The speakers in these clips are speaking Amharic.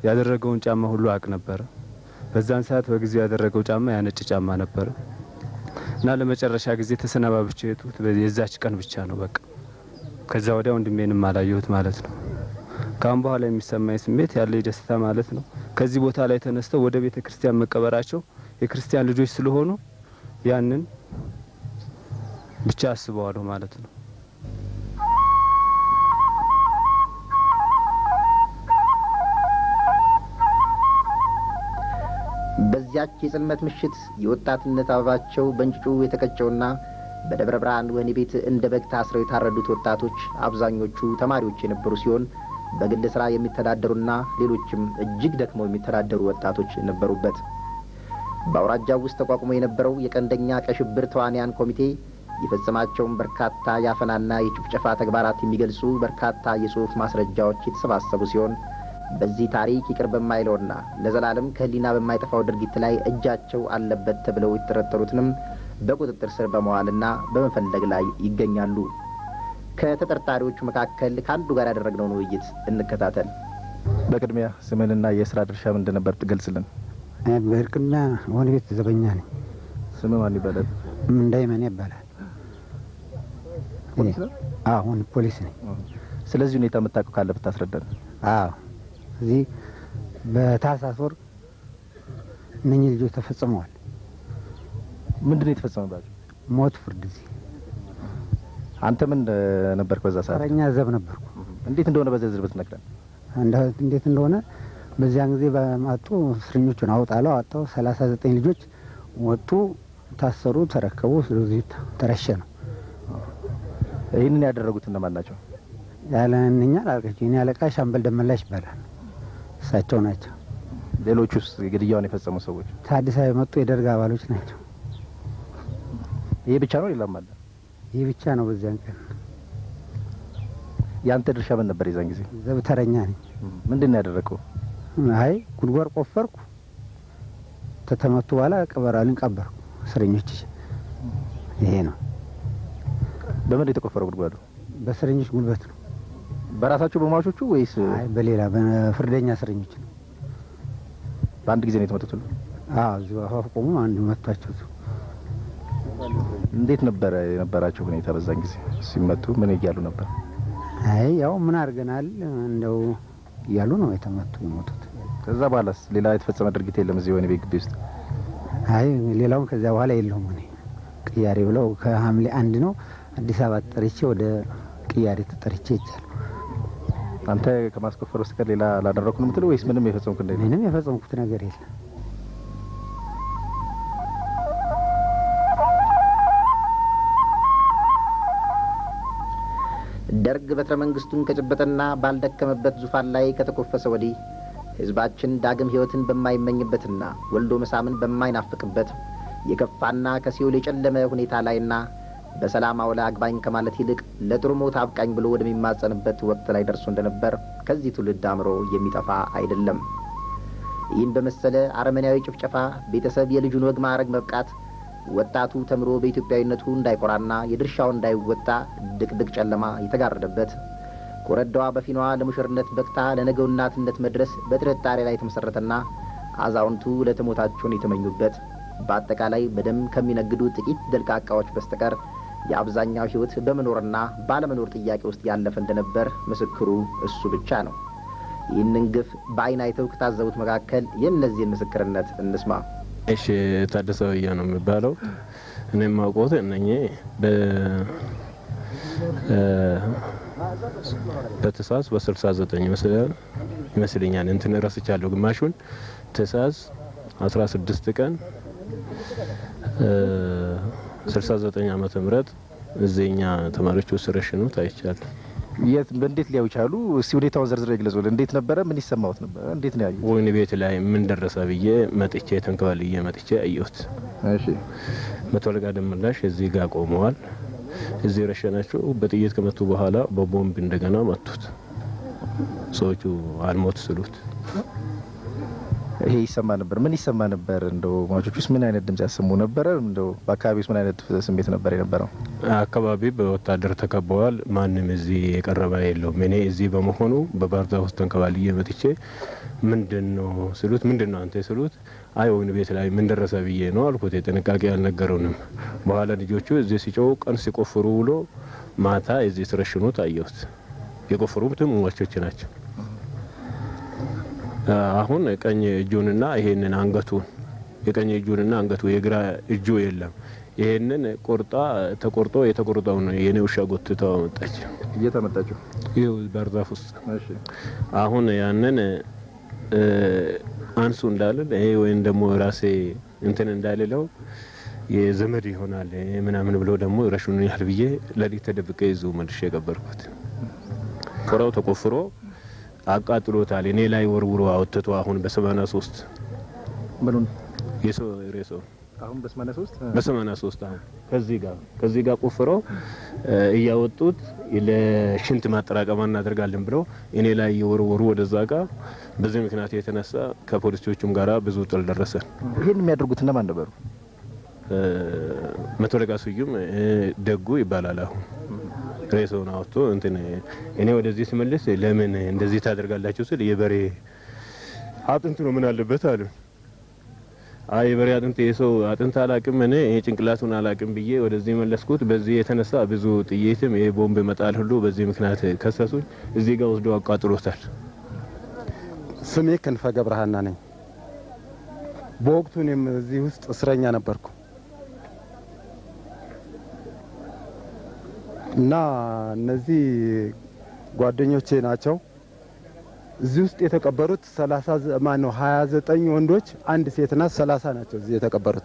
ያደረገውን ጫማ ሁሉ አቅ ነበረ። በዛን ሰዓት በጊዜው ያደረገው ጫማ ያነጭ ጫማ ነበረ እና ለመጨረሻ ጊዜ ተሰናባብቼ የሄድኩት የዛች ቀን ብቻ ነው። በቃ ከዛ ወዲያ ወንድሜንም አላየሁት ማለት ነው። ከአሁን በኋላ የሚሰማኝ ስሜት ያለ ደስታ ማለት ነው ከዚህ ቦታ ላይ ተነስተው ወደ ቤተ ክርስቲያን መቀበራቸው የክርስቲያን ልጆች ስለሆኑ ያንን ብቻ አስበዋለሁ ማለት ነው። በዚያች የጽልመት ምሽት የወጣትነት አበባቸው በእንጭጩ የተቀጨውና በደብረ ብርሃን ወህኒ ቤት እንደ በግ ታስረው የታረዱት ወጣቶች አብዛኞቹ ተማሪዎች የነበሩ ሲሆን በግል ስራ የሚተዳደሩና ሌሎችም እጅግ ደክመው የሚተዳደሩ ወጣቶች ነበሩበት። በአውራጃው ውስጥ ተቋቁሞ የነበረው የቀንደኛ ቀይ ሽብር ተዋንያን ኮሚቴ የፈጸማቸውን በርካታ የአፈናና የጭፍጨፋ ተግባራት የሚገልጹ በርካታ የጽሑፍ ማስረጃዎች የተሰባሰቡ ሲሆን በዚህ ታሪክ ይቅር በማይለውና ለዘላለም ከሕሊና በማይጠፋው ድርጊት ላይ እጃቸው አለበት ተብለው የተጠረጠሩትንም በቁጥጥር ስር በመዋልና በመፈለግ ላይ ይገኛሉ። ከተጠርጣሪዎቹ መካከል ከአንዱ ጋር ያደረግነውን ውይይት እንከታተል። በቅድሚያ ስምንና የስራ ድርሻ ምን እንደነበር ትገልጽልን። በቅድሚያ ወህኒ ቤት ዘበኛ ነኝ። ስም ማን ይባላል? እንዳይመን ይባላል። ፖሊስ ነው? አሁን ፖሊስ ነኝ። ስለዚህ ሁኔታ የምታውቀው ካለ ብታስረዳን። አዎ እዚህ በታህሳስ ወር እነኚህ ልጆች ተፈጽመዋል። ምንድን ነው የተፈጸመባቸው? ሞት ፍርድ እዚህ አንተ ምን ነበርክ በዛ ሰዓት? ተረኛ ዘብ ነበርኩ። እንዴት እንደሆነ በዝርዝር ብትነግረን። እንደ- እንዴት እንደሆነ በዚያን ጊዜ በማጡ እስረኞቹን አውጣለው አወጣው። ሰላሳ ዘጠኝ ልጆች ወጡ፣ ታሰሩ፣ ተረከቡ። ስለዚህ ተረሸኑ። ይህንን ያደረጉት እነማን ናቸው? ያለ እነኛ አላልቃቸው የኔ አለቃ ሻምበል ደመላሽ ይባላል። እሳቸው ናቸው። ሌሎቹስ ግድያውን የፈጸሙ ሰዎች? ከአዲስ አበባ የመጡ የደርግ አባሎች ናቸው። ይሄ ብቻ ነው? ሌላም አለ? ይህ ብቻ ነው። በዚያን ቀን የአንተ ድርሻ ምን ነበር የዛን ጊዜ? ዘብ ተረኛ ነኝ። ምንድን ነው ያደረገው? አይ ጉድጓድ ቆፈርኩ። ተተመቱ በኋላ ቀበራልን ቀበርኩ እስረኞች። ይሄ ነው በምን የተቆፈረው ጉድጓዱ? በእስረኞች ጉልበት ነው። በራሳቸው በሟቾቹ ወይስ አይ በሌላ በፍርደኛ እስረኞች ነው። በአንድ ጊዜ ነው የተመቱት? ሁሉ? አዎ እዚሁ አፋፍ ቆሙ። አንዱ መቷቸው። እዚሁ እንዴት ነበረ የነበራቸው ሁኔታ በዛን ጊዜ ሲመቱ? ምን እያሉ ነበር? አይ ያው ምን አድርገናል እንደው እያሉ ነው የተመቱ የሞቱት። ከዛ በኋላስ ሌላ የተፈጸመ ድርጊት የለም እዚህ ወህኒ ቤት ግቢ ውስጥ? አይ ሌላውን ከዚያ በኋላ የለውም። እኔ ቅያሬ ብለው ከሐምሌ አንድ ነው አዲስ አበባ ተጠርቼ ወደ ቅያሬ ተጠርቼ ይቻል አንተ ከማስቆፈር ውስጥ ሌላ ላደረኩ ነው የምትለው ወይስ ምንም የፈጸምኩት እንደሌለ? ምንም የፈጸምኩት ነገር የለም። ደርግ በትረ መንግስቱን ከጨበጠና ባልደከመበት ዙፋን ላይ ከተኮፈሰ ወዲህ ህዝባችን ዳግም ህይወትን በማይመኝበትና ወልዶ መሳምን በማይናፍቅበት የከፋና ከሲኦል የጨለመ ሁኔታ ላይና በሰላም አውላ አግባኝ ከማለት ይልቅ ለጥሩ ሞት አብቃኝ ብሎ ወደሚማጸንበት ወቅት ላይ ደርሶ እንደነበር ከዚህ ትውልድ አእምሮ የሚጠፋ አይደለም። ይህን በመሰለ አረመኔያዊ ጭፍጨፋ ቤተሰብ የልጁን ወግ ማዕረግ መብቃት ወጣቱ ተምሮ በኢትዮጵያዊነቱ እንዳይኮራና የድርሻውን እንዳይወጣ ድቅድቅ ጨለማ የተጋረደበት ኮረዳዋ በፊናዋ ለሙሽርነት በቅታ ለነገው እናትነት መድረስ በጥርጣሬ ላይ የተመሰረተና አዛውንቱ ለተሞታቸውን የተመኙበት በአጠቃላይ በደም ከሚነግዱ ጥቂት ደልቃቃዎች በስተቀር የአብዛኛው ህይወት በመኖርና ባለመኖር ጥያቄ ውስጥ ያለፈ እንደነበር ምስክሩ እሱ ብቻ ነው። ይህንን ግፍ በአይን አይተው ከታዘቡት መካከል የእነዚህን ምስክርነት እንስማ። እሺ ታደሰ ወያ ነው የሚባለው። እኔ የማውቀው እነኚህ በትእሳዝ በስልሳ ዘጠኝ ይመስለኛል እንትን ረስቻለሁ ግማሹን ትእሳዝ አስራ ስድስት ቀን ስልሳ ዘጠኝ ዓመተ ምህረት እዚህኛ ተማሪዎች ውስጥ ረሽኑት አይቻለሁ። የት እንዴት ሊያዩ ቻሉ? እስቲ ሁኔታውን ዘርዝረው ይግለጹልን። እንዴት ነበረ? ምን ይሰማዎት ነበር? እንዴት ነው ያዩት? ወህኒ ቤት ላይ ምን ደረሰ ብዬ መጥቼ ተንከባልዬ መጥቼ አየሁት። እሺ መቶ አለቃ ደመላሽ እዚህ ጋር ቆመዋል። እዚህ ረሸናቸው። በጥይት ከመቱ በኋላ በቦምብ እንደገና መቱት። ሰዎቹ አልሞት ስሉት ይሄ ይሰማ ነበር። ምን ይሰማ ነበር? እንደው ሟቾች ውስጥ ምን አይነት ድምጽ ያሰሙ ነበረ? እንደው በአካባቢ ውስጥ ምን አይነት ስሜት ነበር የነበረው? አካባቢ በወታደር ተከበዋል። ማንም እዚህ የቀረበ የለውም። እኔ እዚህ በመሆኑ በባህር ዛፍ ውስጥ ተንከባልዬ መጥቼ ምንድን ነው ስሉት፣ ምንድን ነው አንተ ስሉት፣ አይ ወይን ቤት ላይ ምን ደረሰ ብዬ ነው አልኩት። ጥንቃቄ አልነገረውንም። በኋላ ልጆቹ እዚህ ሲጮው ቀን ሲቆፍሩ ውሎ ማታ እዚህ ሲረሽኑት አየሁት። የቆፈሩትም ሟቾች ናቸው። አሁን ቀኝ እጁንና ይሄንን አንገቱን የቀኝ እጁንና አንገቱ የግራ እጁ የለም። ይሄንን ቆርጣ ተቆርጦ የተቆርጠውን የኔ ውሻ ጎትታ መጣች። እየተመጣችሁ ይኸው ባህር ዛፍ ውስጥ አሁን ያንን አንሱ እንዳልል ይሄ ወይም ደግሞ ራሴ እንትን እንዳልለው የዘመድ ይሆናል ምናምን ብሎ ደግሞ ረሹን ያህል ብዬ ለሊት ተደብቀ ይዞ መልሼ የቀበርኩት ቆራው ተቆፍሮ አቃጥሎታል። እኔ ላይ ወርውሮ አወጥቶ አሁን በሰማኒያ ሶስት ምኑን የሰው ሬሳው አሁን በሰማኒያ ሶስት በሰማኒያ ሶስት አሁን ከዚህ ጋር ከዚህ ጋር ቆፍሮ እያወጡት ለሽንት ማጠራቀማ እናደርጋለን ብለው እኔ ላይ እየወረወሩ ወደዛ ጋር በዚህ ምክንያት የተነሳ ከፖሊሶቹም ጋራ ብዙ ጥል ደረሰን። ይህን የሚያደርጉት እነማን ነበሩ? መቶ አለቃ ስዩም ደጉ ይባላል። አሁን ሬሳውን አወጥቶ እንትን እኔ ወደዚህ ስመልስ ለምን እንደዚህ ታደርጋላችሁ ስል የበሬ አጥንት ነው ምን አለበት አሉ። አይ የበሬ አጥንት የሰው አጥንት አላቅም እኔ ጭንቅላቱን አላቅም ብዬ ወደዚህ መለስኩት። በዚህ የተነሳ ብዙ ጥይትም የቦምብ መጣል ሁሉ በዚህ ምክንያት ከሰሱኝ። እዚህ ጋር ወስዶ አቃጥሎታል። ስሜ ክንፈ ገብረሃና ነኝ። በወቅቱ እኔም እዚህ ውስጥ እስረኛ ነበርኩ እና እነዚህ ጓደኞቼ ናቸው። እዚህ ውስጥ የተቀበሩት ሰላሳ ማን ነው ሀያ ዘጠኝ ወንዶች አንድ ሴት ናት። ሰላሳ ናቸው እዚህ የተቀበሩት።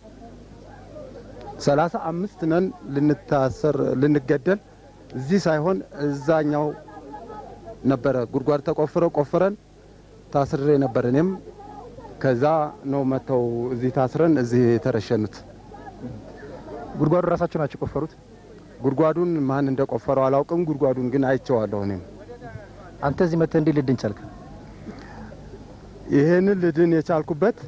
ሰላሳ አምስት ነን ልንታሰር ልንገደል እዚህ ሳይሆን እዛኛው ነበረ ጉድጓድ ተቆፍረው ቆፍረን ታስሬ ነበር። እኔም ከዛ ነው መጥተው እዚህ ታስረን እዚህ የተረሸኑት። ጉድጓዱ ራሳቸው ናቸው የቆፈሩት? ጉድጓዱን ማን እንደቆፈረው አላውቅም። ጉድጓዱን ግን አይቼዋለሁ። እኔም አንተ እዚህ መጥተህ እንዴት ልድን ቻልክ? ይሄንን ልድን የቻልኩበት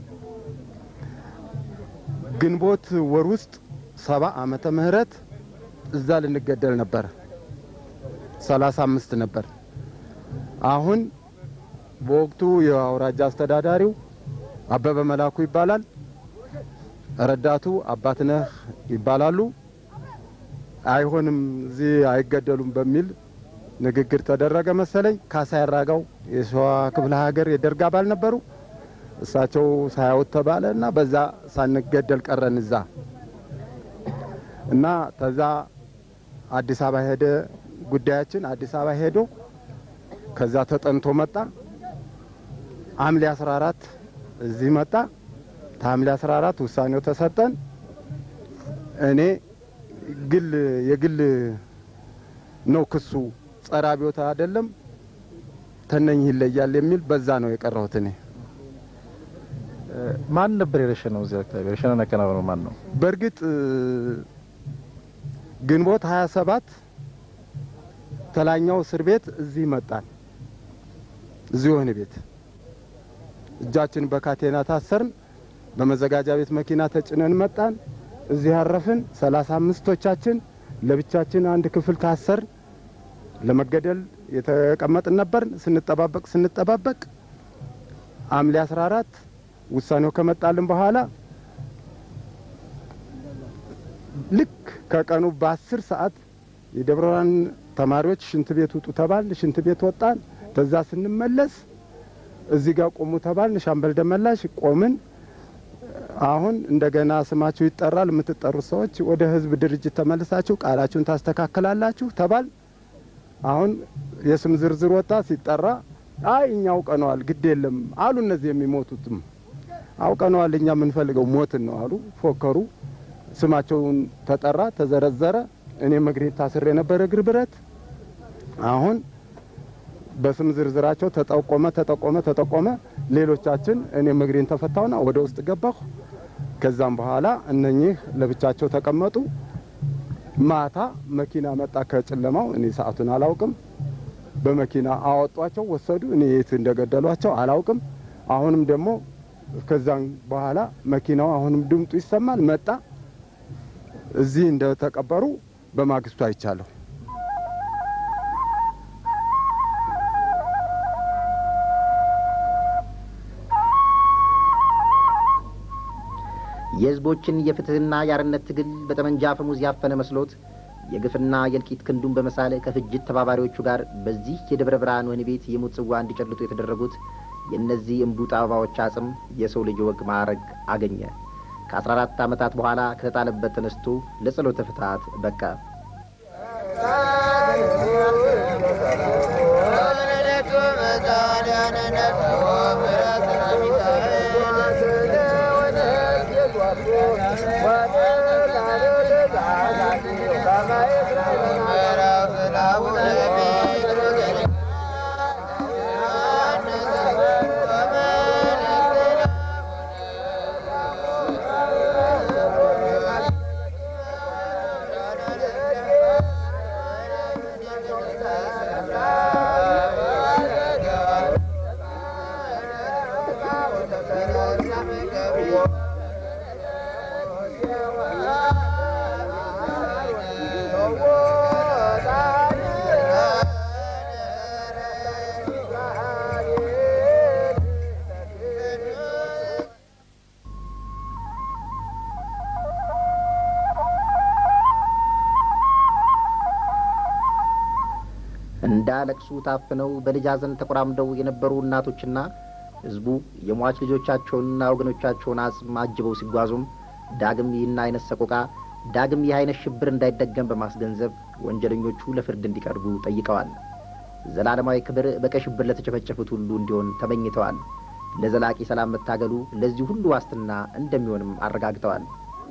ግንቦት ወር ውስጥ ሰባ ዓመተ ምህረት እዛ ልንገደል ነበር። ሰላሳ አምስት ነበር። አሁን በወቅቱ የአውራጃ አስተዳዳሪው አበበ መላኩ ይባላል። ረዳቱ አባትነህ ይባላሉ። አይሆንም እዚህ አይገደሉም በሚል ንግግር ተደረገ መሰለኝ። ካሳ ያራጋው የሸዋ ክፍለ ሀገር የደርግ አባል ነበሩ። እሳቸው ሳያውት ተባለ እና በዛ ሳንገደል ቀረን እዛ እና ተዛ አዲስ አበባ ሄደ ጉዳያችን አዲስ አበባ ሄዶ ከዛ ተጠንቶ መጣ። ሐምሌ 14 እዚህ መጣ። ከሐምሌ 14 ውሳኔው ተሰጠን። እኔ ግል የግል ነው ክሱ ጸረ አብዮት አይደለም ተነኝ ይለያል የሚል በዛ ነው የቀረሁት። እኔ ማን ነበር የረሸነው? እዚህ አካባቢ ረሸናን ያከናወነው ማን ነው? በእርግጥ ግንቦት 27 ተላኛው እስር ቤት እዚህ መጣን። እዚህ ወህኒ ቤት እጃችን በካቴና ታሰርን። በመዘጋጃ ቤት መኪና ተጭነን መጣን። እዚህ ያረፍን ሰላሳ አምስቶቻችን ለብቻችን አንድ ክፍል ታሰር ለመገደል የተቀመጥን ነበር። ስንጠባበቅ ስንጠባበቅ ሐምሌ 14 ውሳኔው ከመጣልን በኋላ ልክ ከቀኑ በአስር ሰዓት የደብረ ብርሃን ተማሪዎች ሽንት ቤት ውጡ ተባልን። ሽንት ቤት ወጣን። ተዛ ስንመለስ እዚህ ጋር ቆሙ ተባልን። ሻምበል ደመላሽ ቆምን። አሁን እንደገና ስማችሁ ይጠራል። የምትጠሩት ሰዎች ወደ ህዝብ ድርጅት ተመልሳችሁ ቃላችሁን ታስተካክላላችሁ ተባል። አሁን የስም ዝርዝር ወጣ። ሲጠራ አይ እኛ አውቀነዋል፣ ግድ የለም አሉ። እነዚህ የሚሞቱትም አውቀነዋል፣ እኛ የምንፈልገው ሞትን ነው አሉ። ፎከሩ። ስማቸውን ተጠራ፣ ተዘረዘረ። እኔም እግሬ ታስሬ የነበረ እግር ብረት አሁን በስም ዝርዝራቸው ተጠቆመ ተጠቆመ ተጠቆመ። ሌሎቻችን እኔም እግሬን ተፈታውና ወደ ውስጥ ገባሁ። ከዛም በኋላ እነኚህ ለብቻቸው ተቀመጡ። ማታ መኪና መጣ ከጨለማው። እኔ ሰዓቱን አላውቅም። በመኪና አወጧቸው፣ ወሰዱ። እኔ የት እንደገደሏቸው አላውቅም። አሁንም ደግሞ ከዛም በኋላ መኪናው አሁንም ድምጡ ይሰማል። መጣ እዚህ እንደተቀበሩ በማግስቱ አይቻለሁ። የህዝቦችን የፍትህና የአርነት ትግል በጠመንጃ አፈሙዝ ያፈነ መስሎት የግፍና የእልቂት ክንዱን በመሳል ከፍጅት ተባባሪዎቹ ጋር በዚህ የደብረ ብርሃን ወህኒ ቤት የሞት ጽዋ እንዲጨልጡ የተደረጉት የእነዚህ እምቡጥ አበባዎች አጽም የሰው ልጅ ወግ ማዕረግ አገኘ። ከአስራ አራት ዓመታት በኋላ ከተጣለበት ተነስቶ ለጸሎተ ፍትሐት በቃ። እንዳለቅሱ ታፍነው በልጅ ሐዘን ተቆራምደው የነበሩ እናቶችና ሕዝቡ የሟች ልጆቻቸውንና ወገኖቻቸውን አጽም አጅበው ሲጓዙም ዳግም ይህን አይነት ሰቆቃ ዳግም ይህ አይነት ሽብር እንዳይደገም በማስገንዘብ ወንጀለኞቹ ለፍርድ እንዲቀርቡ ጠይቀዋል። ዘላለማዊ ክብር በቀይ ሽብር ለተጨፈጨፉት ሁሉ እንዲሆን ተመኝተዋል። ለዘላቂ ሰላም መታገሉ ለዚህ ሁሉ ዋስትና እንደሚሆንም አረጋግጠዋል።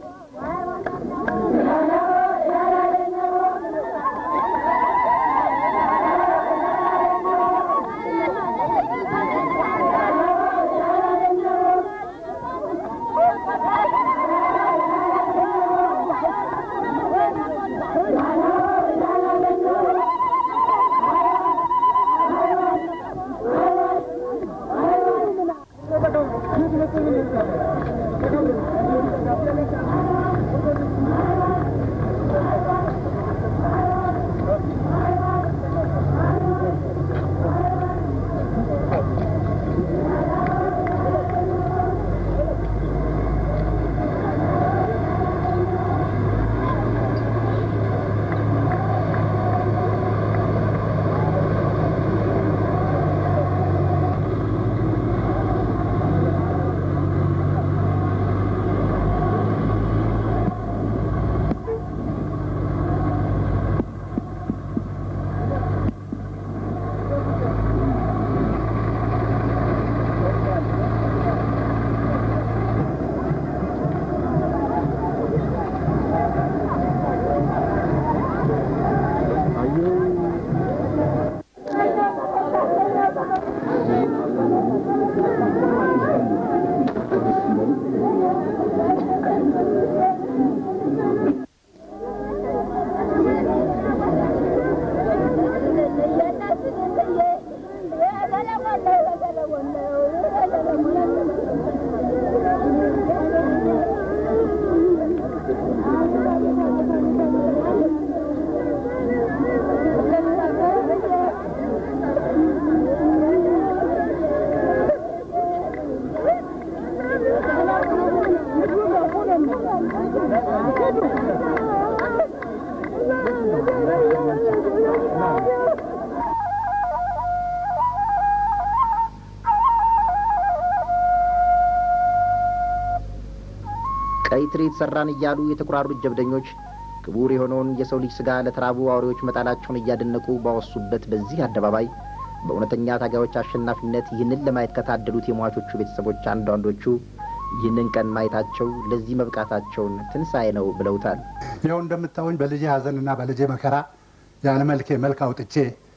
ቀይ ትርኢት ሰራን እያሉ የተኩራሩት ጀብደኞች ክቡር የሆነውን የሰው ልጅ ስጋ ለተራቡ አውሬዎች መጣላቸውን እያደነቁ ባወሱበት በዚህ አደባባይ በእውነተኛ ታጋዮች አሸናፊነት ይህንን ለማየት ከታደሉት የሟቾቹ ቤተሰቦች አንዳንዶቹ ይህንን ቀን ማየታቸው ለዚህ መብቃታቸውን ትንሣኤ ነው ብለውታል። ይኸው እንደምታዩኝ በልጄ ሐዘንና በልጄ መከራ ያለ መልኬ መልክ አውጥቼ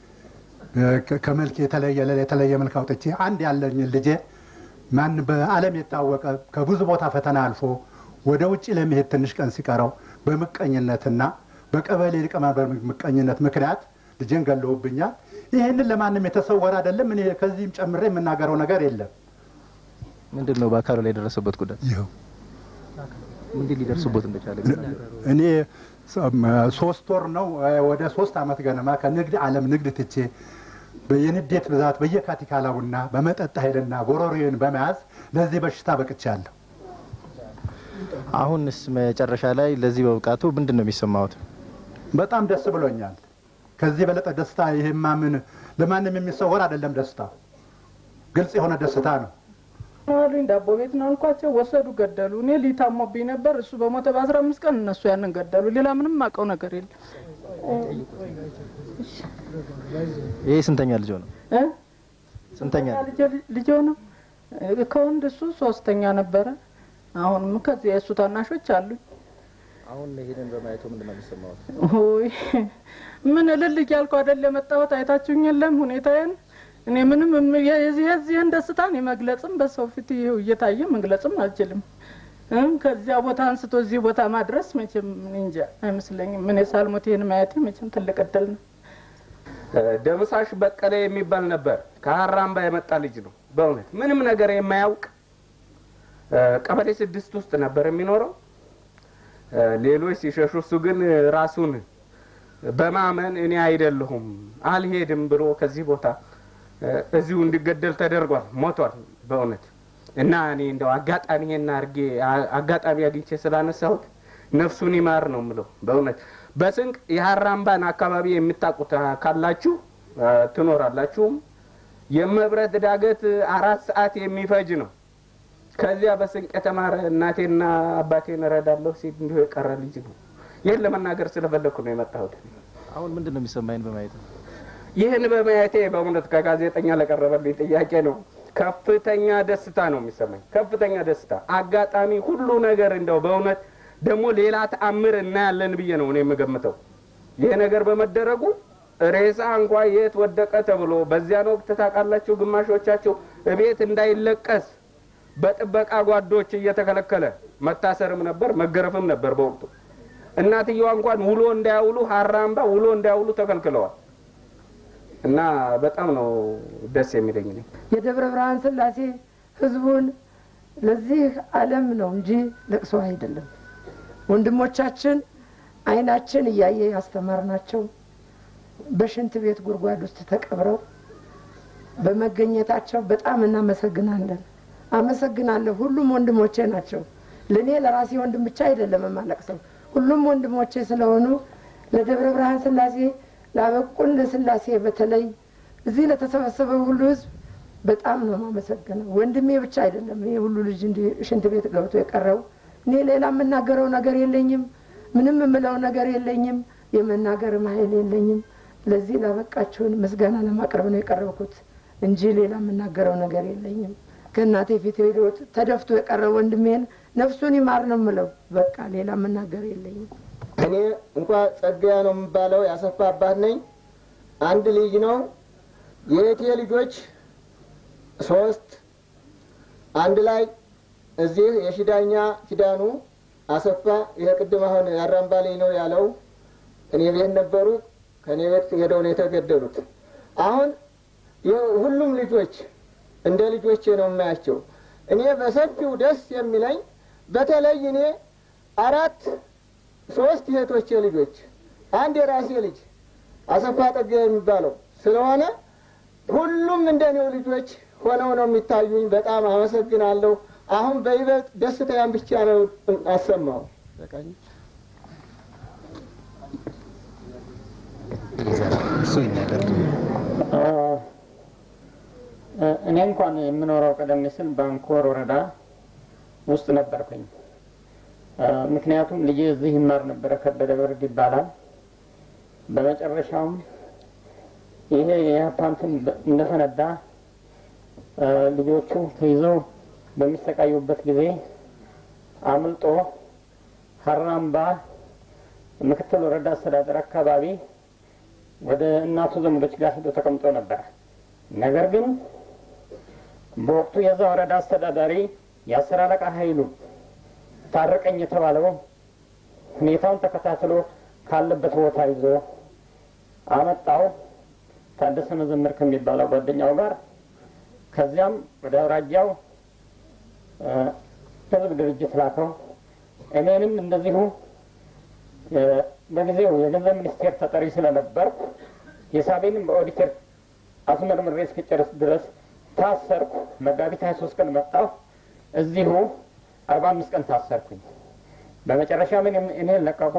ከመልክ የተለየ የተለየ መልክ አውጥቼ አንድ ያለኝ ልጄ ማን በዓለም የታወቀ ከብዙ ቦታ ፈተና አልፎ ወደ ውጭ ለመሄድ ትንሽ ቀን ሲቀረው በምቀኝነትና በቀበሌ ሊቀመንበር ምቀኝነት ምክንያት ልጄን ገለውብኛል። ይህንን ለማንም የተሰወረ አይደለም። እኔ ከዚህም ጨምሬ የምናገረው ነገር የለም። ምንድን ነው በአካሉ ላይ የደረሰበት ጉዳት? ይኸው እንዴት ሊደርስቦት እንደቻለ እኔ ሶስት ወር ነው ወደ ሶስት አመት ገነማ ከንግድ ዓለም ንግድ ትቼ የንዴት ብዛት በየካቲካላውና በመጠጥ ኃይልና ጎሮሮዬን በመያዝ ለዚህ በሽታ በቅቻለሁ። አሁንስ መጨረሻ ላይ ለዚህ በብቃቱ ምንድን ነው የሚሰማዎት? በጣም ደስ ብሎኛል። ከዚህ የበለጠ ደስታ ይሄማ ምን ለማንም የሚሰወር አይደለም። ደስታ ግልጽ የሆነ ደስታ ነው። አሉኝ ዳቦ ቤት ነው አልኳቸው። ወሰዱ፣ ገደሉ። እኔ ሊታሞብኝ ነበር። እሱ በሞተ በአስራ አምስት ቀን እነሱ ያንን ገደሉ። ሌላ ምንም አውቀው ነገር የለም። ይሄ ስንተኛ ልጆ ነው? እ? ስንተኛ ልጆ ነው ከወንድ እሱ ሶስተኛ ነበረ። አሁንም ከዚህ የእሱ ታናሾች አሉኝ። አሁን ይሄንን በማየቱ ምንድን ነው የሚሰማዎት? ሆይ ምን እልል እያልኩ አይደል የመጣሁት። አይታችሁኝ የለም ሁኔታዬን። እኔ ምንም እም- የዚህ የዚህን ደስታን የመግለጽም በሰው ፊት ይኸው እየታየ መግለጽም አልችልም። እ? ከዚያ ቦታ አንስቶ እዚህ ቦታ ማድረስ መቼም እኔ እንጃ አይመስለኝም። እኔ ሳልሞት ይህን ማየቴ መቼም ትልቅ እድል ነው። ደምሳሽ በቀለ የሚባል ነበር። ከሀራምባ የመጣ ልጅ ነው። በእውነት ምንም ነገር የማያውቅ እ፣ ቀበሌ ስድስት ውስጥ ነበር የሚኖረው። እ፣ ሌሎች ሲሸሹ፣ እሱ ግን ራሱን በማመን እኔ አይደለሁም አልሄድም ብሎ ከዚህ ቦታ እ፣ እዚሁ እንዲገደል ተደርጓል። ሞቷል በእውነት እና እኔ እንደው አጋጣሚ ይሄን አድርጌ አ- አጋጣሚ አግኝቼ ስላነሳሁት ነፍሱን ይማር ነው የምለው። በእውነት በስንቅ የሀራምባን አካባቢ የምታውቁት አ- ካላችሁ አ፣ ትኖራላችሁም። የመብረት ዳገት አራት ሰዓት የሚፈጅ ነው። ከዚያ በስንቅ የተማረ እናቴና አባቴን እረዳለሁ ሲል እንዲሁ የቀረ ልጅ ነው። ይህን ለመናገር ስለፈለግኩ ነው የመጣሁት። አሁን ምንድን ነው የሚሰማኝ በማየት ነው? ይህን በማየቴ በእውነት ከጋዜጠኛ ለቀረበልኝ ጥያቄ ነው ከፍተኛ ደስታ ነው የሚሰማኝ። ከፍተኛ ደስታ አጋጣሚ ሁሉ ነገር እንደው በእውነት ደግሞ ሌላ ተአምር እናያለን ብዬ ነው እኔ የምገምተው። ይህ ነገር በመደረጉ ሬሳ እንኳ የት ወደቀ ተብሎ በዚያን ወቅት ታውቃላችሁ፣ ግማሾቻቸው እቤት እንዳይለቀስ በጥበቃ ጓዶች እየተከለከለ መታሰርም ነበር መገረፍም ነበር በወቅቱ። እናትየዋ እንኳን ውሎ እንዳያውሉ ሀራምባ ውሎ እንዳያውሉ ተከልክለዋል። እና በጣም ነው ደስ የሚለኝ እኔ የደብረ ብርሃን ስላሴ ህዝቡን ለዚህ ዓለም ነው እንጂ ለቅሶ አይደለም። ወንድሞቻችን አይናችን እያየ ያስተማርናቸው በሽንት ቤት ጉድጓድ ውስጥ ተቀብረው በመገኘታቸው በጣም እናመሰግናለን። አመሰግናለሁ። ሁሉም ወንድሞቼ ናቸው። ለእኔ ለራሴ ወንድም ብቻ አይደለም የማለቅሰው፣ ሁሉም ወንድሞቼ ስለሆኑ ለደብረ ብርሃን ስላሴ ላበቁን ለስላሴ በተለይ እዚህ ለተሰበሰበው ሁሉ ህዝብ በጣም ነው የማመሰግነው። ወንድሜ ብቻ አይደለም ይሄ ሁሉ ልጅ እንዲህ ሽንት ቤት ገብቶ የቀረው። እኔ ሌላ የምናገረው ነገር የለኝም። ምንም የምለው ነገር የለኝም። የመናገርም ኃይል የለኝም። ለዚህ ላበቃችሁን ምስጋና ለማቅረብ ነው የቀረብኩት እንጂ ሌላ የምናገረው ነገር የለኝም። ከእናቴ ፊት ሄዶ ተደፍቶ የቀረ ወንድሜን ነፍሱን ይማር ነው የምለው። በቃ ሌላ የምናገር የለኝም። እኔ እንኳ ጸጋያ ነው የምባለው ያሰፋ አባት ነኝ። አንድ ልጅ ነው። የእህቴ ልጆች ሶስት አንድ ላይ እዚህ የሽዳኛ ኪዳኑ አሰፋ ይሄ ቅድም አሁን ያራምባ ልጅ ነው ያለው እኔ ቤት ነበሩ። ከእኔ ቤት ሄደው ነው የተገደሉት። አሁን ሁሉም ልጆች እንደ ልጆቼ ነው የማያቸው። እኔ በሰፊው ደስ የሚለኝ በተለይ እኔ አራት ሶስት እህቶቼ ልጆች አንድ የራሴ ልጅ አሰፋ ጠገ የሚባለው ስለሆነ ሁሉም እንደኔው ልጆች ሆነው ነው የሚታዩኝ። በጣም አመሰግናለሁ። አሁን በይበልጥ ደስታያን ብቻ ነው አሰማው። እኔ እንኳን የምኖረው ቀደም ሲል ባንኮር ወረዳ ውስጥ ነበርኩኝ። ምክንያቱም ልጄ እዚህ ይማር ነበረ፣ ከበደ በርድ ይባላል። በመጨረሻውም ይሄ የሀፓንትን እንደፈነዳ ልጆቹ ተይዘው በሚሰቃዩበት ጊዜ አምልጦ ሀራምባ ምክትል ወረዳ አስተዳደር አካባቢ ወደ እናቱ ዘመዶች ጋር ሄዶ ተቀምጦ ነበር። ነገር ግን በወቅቱ የዛ ወረዳ አስተዳዳሪ የአስር አለቃ ኃይሉ ታረቀኝ የተባለው ሁኔታውን ተከታትሎ ካለበት ቦታ ይዞ አመጣው ታደሰ መዘመር ከሚባለው ጓደኛው ጋር። ከዚያም ወደ አውራጃው ህዝብ ድርጅት ላከው። እኔንም እንደዚሁ በጊዜው የገንዘብ ሚኒስቴር ተጠሪ ስለነበርኩ ሂሳቤንም በኦዲተር አስመርምሬ እስክጨርስ ድረስ ታሰርኩ። መጋቢት ሀያ ሶስት ቀን መጣሁ። እዚሁ አርባ አምስት ቀን ታሰርኩኝ። በመጨረሻ ምን እኔን ለቀቁ።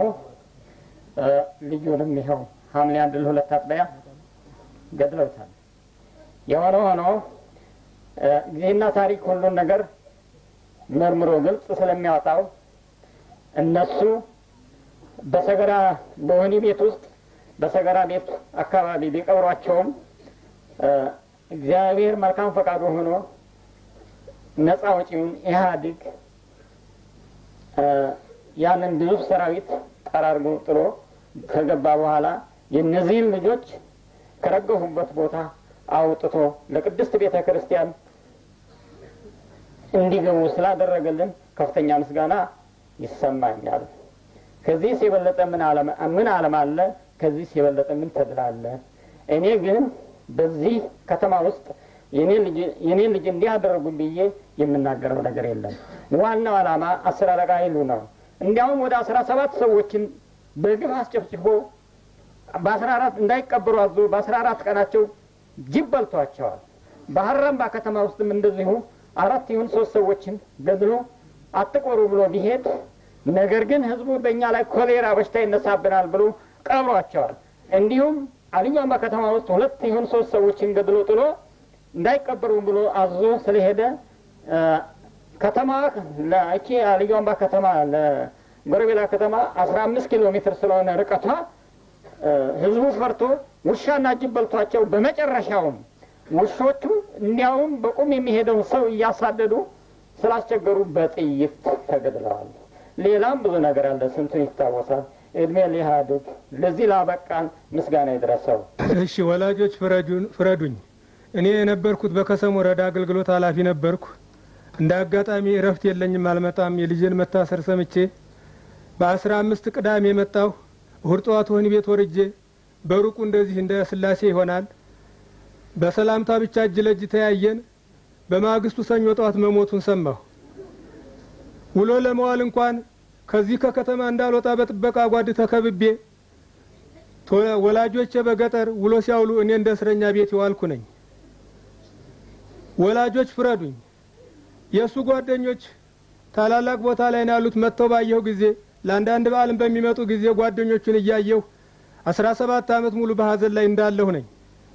ልጁንም ይኸው ሐምሌ አንድ ለሁለት አጥቢያ ገድለውታል። የሆነ ሆኖ ጊዜና ታሪክ ሁሉን ነገር መርምሮ ግልጽ ስለሚያወጣው እነሱ በሰገራ በወህኒ ቤት ውስጥ በሰገራ ቤት አካባቢ ቢቀብሯቸውም እግዚአብሔር መልካም ፈቃዱ ሆኖ ነፃ ወጪውን ኢህአዴግ ያንን ግዙፍ ሰራዊት ጠራርጎ ጥሎ ከገባ በኋላ የእነዚህን ልጆች ከረገፉበት ቦታ አውጥቶ ለቅድስት ቤተ ክርስቲያን እንዲገቡ ስላደረገልን ከፍተኛ ምስጋና ይሰማኛል። ከዚህስ የበለጠ ምን ዓለም አለ? ከዚህስ የበለጠ ምን ተድላ አለ? እኔ ግን በዚህ ከተማ ውስጥ የኔ ልጅ እንዲህ አደረጉኝ ብዬ የምናገረው ነገር የለም። ዋናው ዓላማ አስር አለቃ ኃይሉ ነው። እንዲያውም ወደ አስራ ሰባት ሰዎችን በግፍ አስጨፍጭፎ በአስራ አራት እንዳይቀበሩ አዞ በአስራ አራት ቀናቸው ጅብ በልቷቸዋል። በሀራምባ ከተማ ውስጥም እንደዚሁ አራት ይሁን ሶስት ሰዎችን ገድሎ አትቆሩ ብሎ ቢሄድ ነገር ግን ህዝቡ በእኛ ላይ ኮሌራ በሽታ ይነሳብናል ብሎ ቀብሯቸዋል። እንዲሁም አልዩአምባ ከተማ ውስጥ ሁለት ይሁን ሶስት ሰዎችን ገድሎ ጥሎ እንዳይቀበሩ ብሎ አዞ ስለሄደ ከተማ ለእቺ አልዩአምባ ከተማ ለጎረቤላ ከተማ አስራ አምስት ኪሎ ሜትር ስለሆነ ርቀቷ ህዝቡ ፈርቶ ውሻና ጅብ በልቷቸው በመጨረሻውም ውሾቹ እንዲያውም በቁም የሚሄደውን ሰው እያሳደዱ ስላስቸገሩ በጥይት ተገድለዋል። ሌላም ብዙ ነገር አለ፣ ስንቱን ይታወሳል። እድሜ ሊሃድግ ለዚህ ላበቃን ምስጋና ይድረሰው። እሺ ወላጆች ፍረዱኝ። እኔ የነበርኩት በከሰም ወረዳ አገልግሎት ኃላፊ ነበርኩ። እንደ አጋጣሚ እረፍት የለኝም አልመጣም። የልጄን መታሰር ሰምቼ በአስራ አምስት ቅዳሜ የመጣሁ እሁድ ጠዋት ወህኒ ቤት ወርጄ በሩቁ እንደዚህ እንደ ስላሴ ይሆናል በሰላምታ ብቻ እጅ ለእጅ ተያየን። በማግስቱ ሰኞ ጠዋት መሞቱን ሰማሁ። ውሎ ለመዋል እንኳን ከዚህ ከከተማ እንዳልወጣ በጥበቃ ጓድ ተከብቤ ወላጆቼ በገጠር ውሎ ሲያውሉ እኔ እንደ እስረኛ ቤት የዋልኩ ነኝ። ወላጆች ፍረዱኝ። የእሱ ጓደኞች ታላላቅ ቦታ ላይ ነው ያሉት። መጥተው ባየሁ ጊዜ ለአንዳንድ በዓልን በሚመጡ ጊዜ ጓደኞቹን እያየሁ አስራ ሰባት ዓመት ሙሉ በሀዘን ላይ እንዳለሁ ነኝ።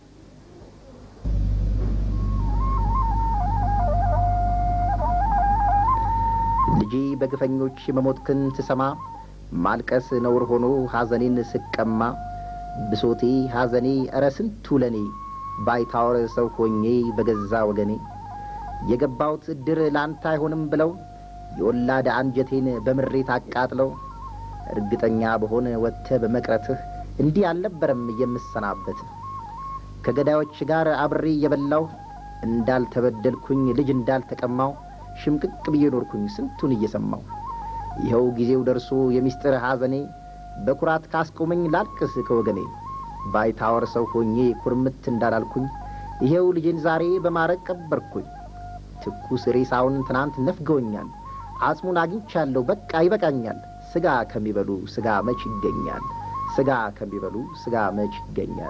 ልጄ በግፈኞች መሞትክን ስሰማ ማልቀስ ነውር ሆኖ ሐዘኔን ስቀማ ብሶቴ ሐዘኔ እረ ስንቱ ለኔ ባይታወር ሰው ሆኜ በገዛ ወገኔ የገባሁት እድር ላንተ አይሆንም ብለው የወላድ አንጀቴን በምሬት አቃጥለው እርግጠኛ በሆነ ወጥተህ በመቅረትህ እንዲህ አልነበረም የምሰናበት ከገዳዮች ጋር አብሬ እየበላሁ እንዳልተበደልኩኝ ልጅ እንዳልተቀማው ሽምቅቅ ብዬ ኖርኩኝ ስንቱን እየሰማው ይኸው ጊዜው ደርሶ የሚስጥር ሐዘኔ በኩራት ካስቆመኝ ላልቅስ ከወገኔ ባይታወር ሰው ሆኜ ኩርምት እንዳላልኩኝ ይኸው ልጄን ዛሬ በማረግ ቀበርኩኝ ትኩስ ሬሳውን ትናንት ነፍገውኛል አጽሙን አግኝቻለሁ በቃ ይበቃኛል ስጋ ከሚበሉ ስጋ መች ይገኛል ስጋ ከሚበሉ ስጋ መች ይገኛል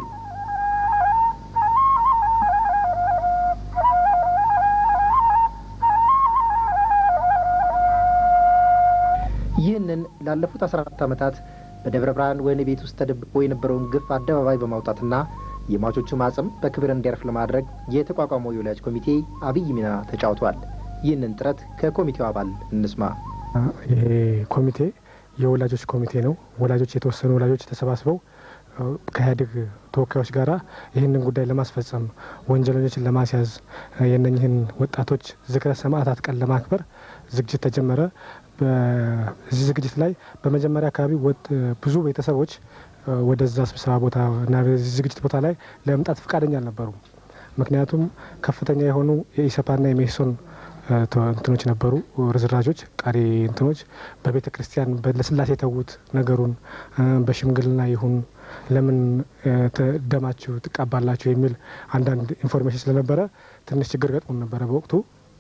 ይህንን ላለፉት አስራ አራት ዓመታት በደብረ ብርሃን ወህኒ ቤት ውስጥ ተደብቆ የነበረውን ግፍ አደባባይ በማውጣትና የሟቾቹ ማጽም በክብር እንዲያርፍ ለማድረግ የተቋቋመው የወላጅ ኮሚቴ አብይ ሚና ተጫውቷል። ይህንን ጥረት ከኮሚቴው አባል እንስማ። ይሄ ኮሚቴ የወላጆች ኮሚቴ ነው። ወላጆች የተወሰኑ ወላጆች ተሰባስበው ከኢህአዴግ ተወካዮች ጋር ይህንን ጉዳይ ለማስፈጸም ወንጀለኞችን ለማስያዝ የነኝህን ወጣቶች ዝክረ ሰማዕታት ቀን ለማክበር ዝግጅት ተጀመረ። በዚህ ዝግጅት ላይ በመጀመሪያ አካባቢ ብዙ ቤተሰቦች ወደዛ ስብሰባ ቦታ እና በዚህ ዝግጅት ቦታ ላይ ለመምጣት ፈቃደኛ አልነበሩም። ምክንያቱም ከፍተኛ የሆኑ የኢሰፓና የሜሶን እንትኖች ነበሩ፣ ርዝራጆች፣ ቀሪ እንትኖች በቤተ ክርስቲያን ለስላሴ የተዉት ነገሩን በሽምግልና ይሁን ለምን ደማችሁ ትቃባላችሁ የሚል አንዳንድ ኢንፎርሜሽን ስለነበረ ትንሽ ችግር ገጥሞን ነበረ በወቅቱ።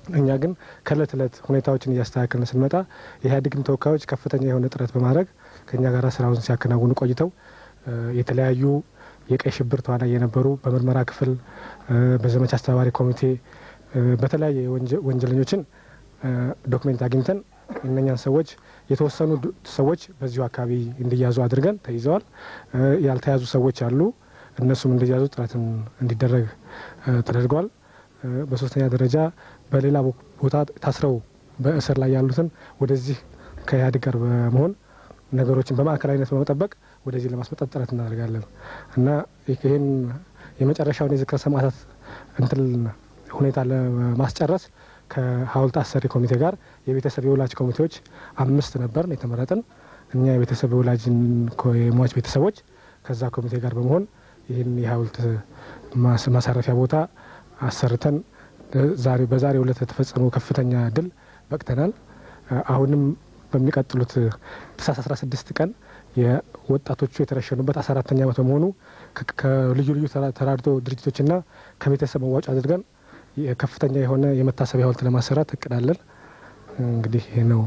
እኛ ግን ከእለት እለት ሁኔታዎችን እያስተካከልን ስንመጣ የኢህአዴግም ተወካዮች ከፍተኛ የሆነ ጥረት በማድረግ ከእኛ ጋር ስራውን ሲያከናውኑ ቆይተው የተለያዩ የቀይ ሽብር ተዋናይ የነበሩ በምርመራ ክፍል በዘመቻ አስተባባሪ ኮሚቴ በተለያየ ወንጀለኞችን ዶክሜንት አግኝተን እነኛን ሰዎች የተወሰኑ ሰዎች በዚሁ አካባቢ እንዲያዙ አድርገን ተይዘዋል። ያልተያዙ ሰዎች አሉ። እነሱም እንዲያዙ ጥረትን እንዲደረግ ተደርገዋል። በሶስተኛ ደረጃ በሌላ ቦታ ታስረው በእስር ላይ ያሉትን ወደዚህ ከኢህአዴግ ጋር በመሆን ነገሮችን በማዕከላዊነት በመጠበቅ ወደዚህ ለማስመጣት ጥረት እናደርጋለን እና ይህን የመጨረሻውን የዝክረ ሰማዕታት እንትን ሁኔታ ለማስጨረስ ከሀውልት አሰሪ ኮሚቴ ጋር የቤተሰብ የወላጅ ኮሚቴዎች አምስት ነበር የተመረጥን። እኛ የቤተሰብ የወላጅን የሟች ቤተሰቦች ከዛ ኮሚቴ ጋር በመሆን ይህን የሀውልት ማሳረፊያ ቦታ አሰርተን ዛሬ በዛሬው ዕለት የተፈጸመው ከፍተኛ ድል በቅተናል። አሁንም በሚቀጥሉት ታህሳስ 16 ቀን የወጣቶቹ የተረሸኑበት 14ተኛ ዓመት በመሆኑ ከልዩ ልዩ ተራድኦ ድርጅቶችና ከቤተሰብ መዋጮ አድርገን ከፍተኛ የሆነ የመታሰቢያ ሀውልት ለማሰራት እቅዳለን። እንግዲህ ይህ ነው።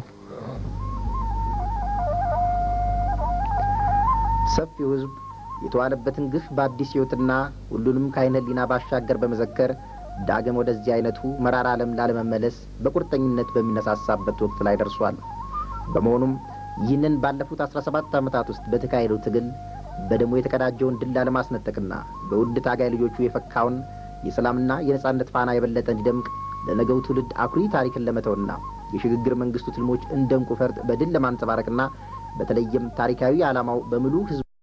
ሰፊው ሕዝብ የተዋለበትን ግፍ በአዲስ ሕይወትና ሁሉንም ከዓይነ ሕሊና ባሻገር በመዘከር ዳግም ወደዚህ አይነቱ መራራ ዓለም ላለመመለስ በቁርጠኝነት በሚነሳሳበት ወቅት ላይ ደርሷል። በመሆኑም ይህንን ባለፉት አስራ ሰባት ዓመታት ውስጥ በተካሄደው ትግል በደሞ የተቀዳጀውን ድል ላለማስነጠቅና በውድ ታጋይ ልጆቹ የፈካውን የሰላምና የነጻነት ፋና የበለጠ እንዲደምቅ ለነገው ትውልድ አኩሪ ታሪክን ለመተውና የሽግግር መንግስቱ ትልሞች እንደ እንቁ ፈርጥ በድል ለማንጸባረቅና በተለይም ታሪካዊ ዓላማው በሙሉ ህዝብ